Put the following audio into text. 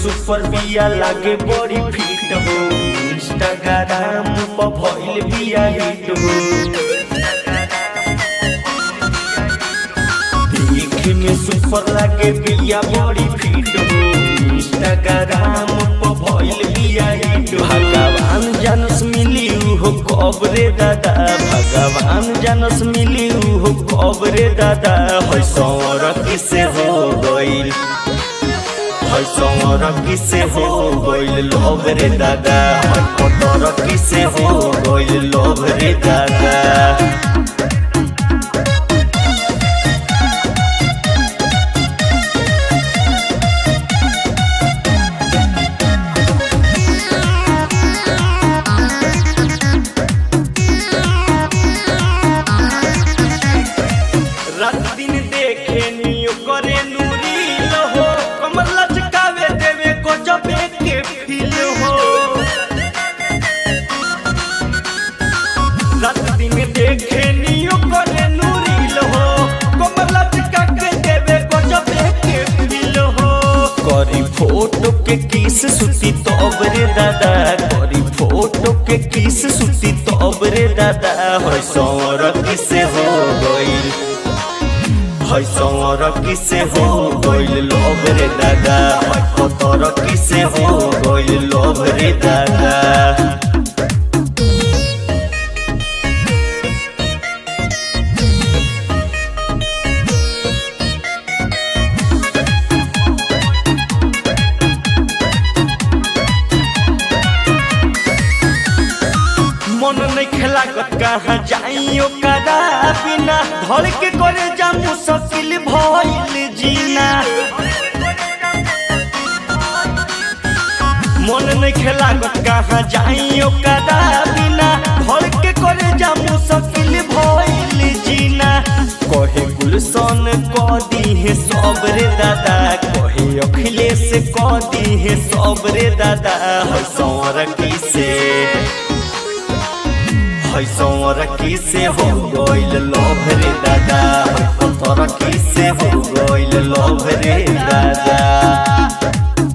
super बिया लागे बड़ी फिट हो इंस्टाग्राम पर भइल बिया हिट हो देखे में सुपर लागे बिया बड़ी फिट हो इंस्टाग्राम पर भइल बिया हिट हो भगवान जानस मिली हो कबरे दादा भगवान जानस मिली हो कबरे दादा है सौर किसे हो गइल है सौर किसे हो गइल लोभ रे दादा है पतर किसे हो गइल लोभ रे दादा रात दिन देखे नियो करे नूरी हो कमर लचकावे देवे को जबे के फील हो रात दिन देखे नियो करे नूरी हो कमर लचका के देवे को जबे के फील हो करी फोटो के किस सुती तब रे दादा करी फोटो के किस सुती तब रे दादा होय सौर किसे हो गइल है सौर किसे हो गइल लोभ रे दादा है पतर किसे हो गइल लोभ रे दादा मन नहीं खेला कहाँ जाइयो कदा बिना धड़ के करे जा मुश्किल भइल जीना मन नहीं खेला कहाँ जाइयो कदा बिना धड़ के करे जा मुश्किल भइल जीना कहे गुलशन क दी है सब रे दादा कहे अखिलेश क दी है सब रे दादा है सौर किसे है सौर किसे हो गइल लोभ रे दादा है पत्थर किसे हो गइल लोभ रे दादा